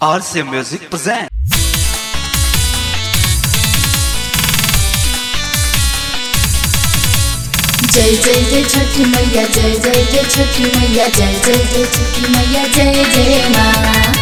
RC Music present. जय जय जय छठी मैया जय जय जय छठी मैया जय जय जय छठी मैया जय जय माँ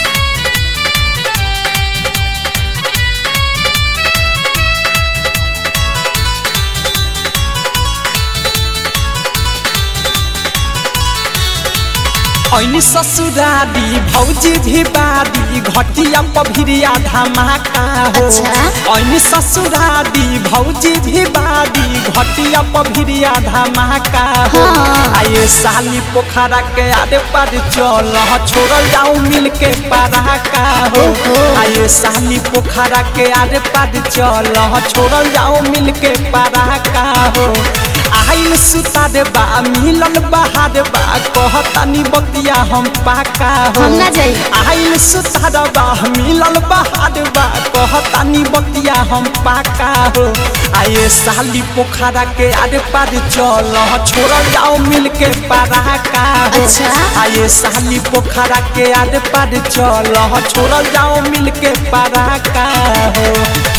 ऐनी ससुरारी भौजी भी बारी घटिया पभिरिया धमाका हो अच्छा। ऐनी ससुरारी भौजी भी बारी घटिया पभिरिया धमाका हो हाँ। आये साली पोखरा के आरे पर चल छोड़ल जाऊ मिल के पराका हो ओहो। आये साली पोखरा के आरे पर चल छोड़ल जाऊ मिल के पराका हो आइल सुतार बा मिलल बहार बा कहतानी बतिया हम पाका हो हम ना जाई। आइल सुतार बा मिलल बहार बा कहतानी बतिया हम पाका हो आये साली पोखरा के आरे पार चल छोड़ल जाओ मिल के पराका हो अच्छा। आये साली पोखरा के आरे पार चल छोड़ल जाओ मिल के पराका हो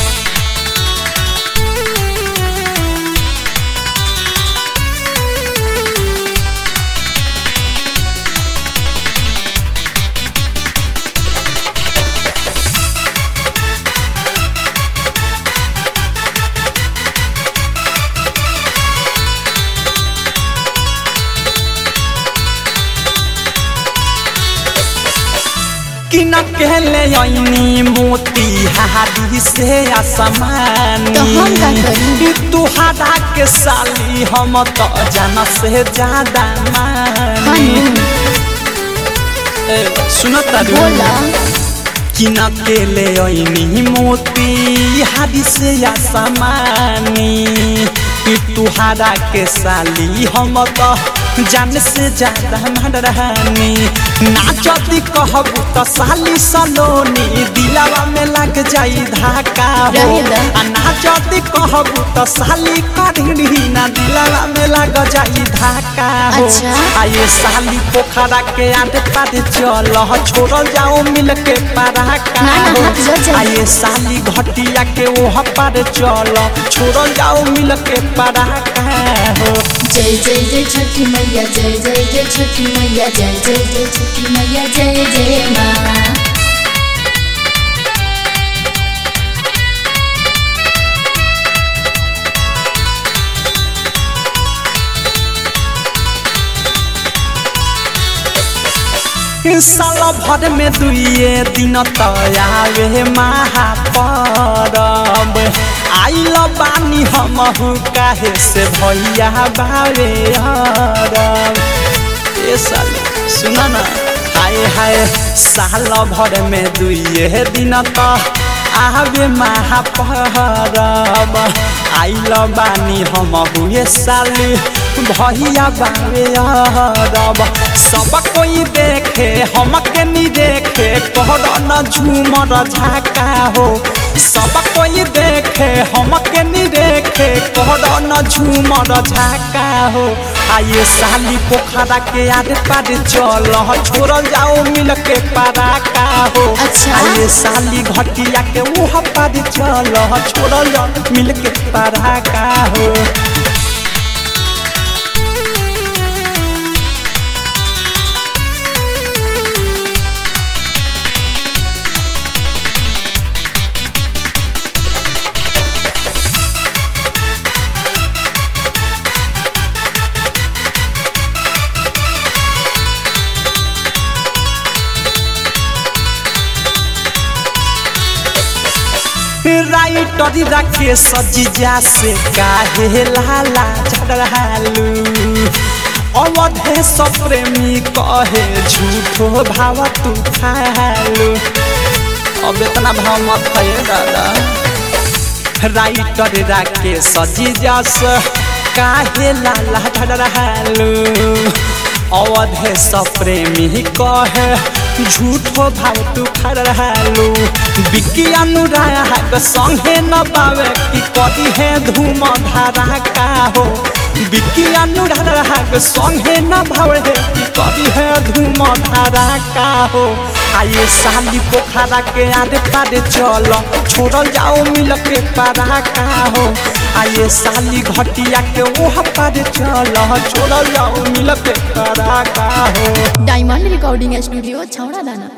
कि न कहले ऐनी मोती हारी से आसमानी तो हम का करी? कि तुहारा के साली हम तो जान से ज्यादा मानी ए, सुनो तारू बोला कि न केले ऐनी मोती हारी से आसमानी कि तुहारा के साली हम तो जान से ज्यादा मन रहनी नाचती कहबू तो साली सलोनी दिलावा में लग जाई धाका हो रहेला। आ नाचती कहबू तो साली कढ़ी ना दिलावा में लग जाई धाका हो अच्छा। आये साली पोखरा के आटे पाटे चल छोड़ल जाओ मिल के पराका ना, ना, हो। हाथ जल जाई। आये साली घटिया के ओह पार चल छोड़ल जाओ मिल के पराका हो जय जय जय छठी मैया जय जय जय छठी मैया जय जय जय छठी मैया जय जय माँ साल भर में दुइए दिन तयावे महापरब आइल बानी हमहु काहे से भैया बावे अरब ए साल सुन न हाय हाय साल भर में दुइए दिन त आवे महापरब आइल बानी हमहु ये साली भैया बावे अरब सब कोई देखे हमके नी देखे कहर न झूमर झाका हो सब कोई देखे हमके नी देखे कहर न झूमर झाका हो आये साली पोखरा के आरे पार चल छोड़ल जाओ मिल के पराका हो अच्छा। आये साली घटिया के उह पार चल छोड़ल जाओ मिल के पराका हो राइटर रखे सजिजा से काहे लाला झड़हालू अवधे सब प्रेमी कहे झूठो भाव तू खालू अब इतना भाव मत है दादा राइटर राके सजिजा से काहे लाला झड़हालू अवधे सब प्रेमी कहे झूठो भाव तू खड़ रहलू बिक्की अनुराग संगे न पावे कि कदी है धूम धारा का हो बिकी अनुराग संगे न भावे की करी है धूम धारा का हो आये साली पोखरा के आरे पारे चल छोड़ल जाओ मिल के पारा का हो आये साली घटिया के ओह पारे चल छोड़ल जाओ मिल के पारा का हो डायमंड रिकॉर्डिंग स्टूडियो छौड़ा दाना